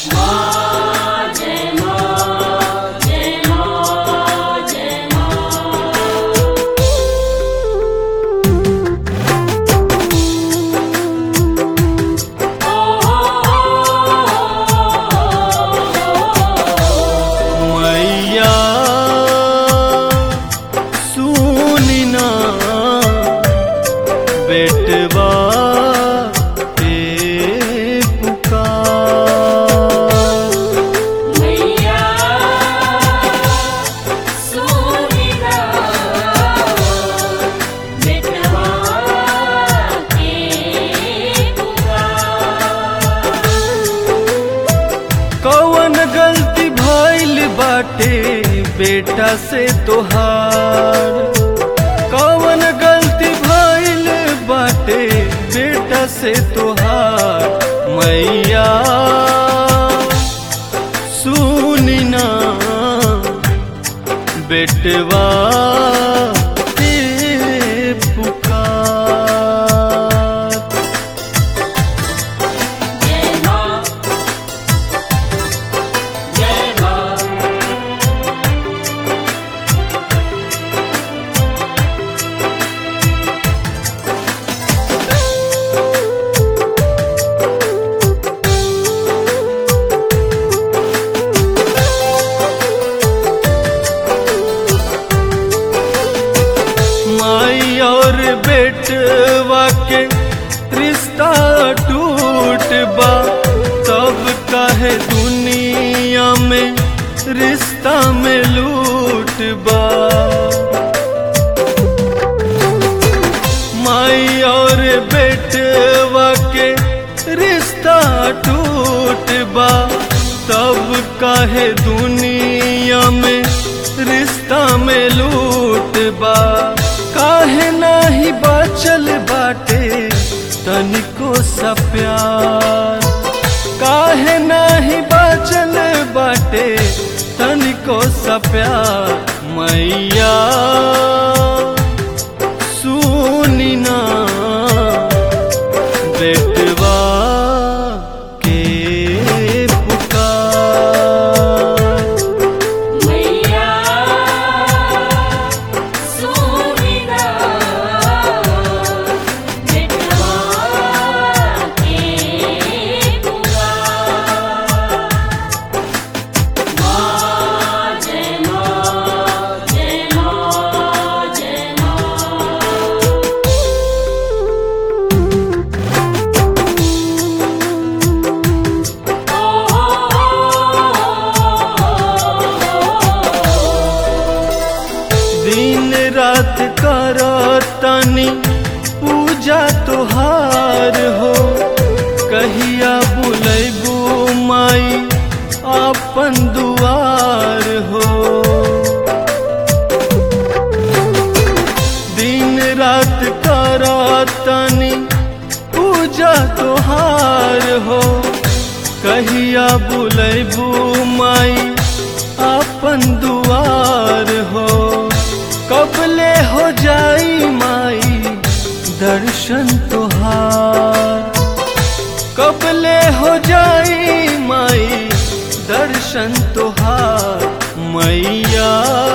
मैया सुनी ना बेटवा के पुकार मैया सुनिना बेटवा के पुकार कौन गलती भइल बाटे बेटा से तोहार कौन गलती भइल बाटे बेटा से तोहार मैया सुनी ना बेटवा के पुकार जय मां जय मां माई और बेटवा के रिश्ता टूट बा तब काहे दुनिया में रिश्ता में लूट बा माई और बेटवा के रिश्ता टूट बा तब काहे दुनिया में रिश्ता में लूट बा काहे नाही बाचल बाटे तनिको सा प्यार काहे नाही बाचल बाटे तनिको सा प्यार मैया सुनी ना बेटवा के पुकार मैया सुनिना बेटवा के पुकार मां जय मां जय मां जय मां दिन रात कर तनी पूजा तोहार हो कहिया बुलैबू माई अपन दुआर हो दिन रात कर तनी पूजा तोहार हो कहिया बुलैबू माई अपन दुआर हो कबले हो जाई माई दर्शन तोहार कबले हो जाई माई दर्शन तोहार मैया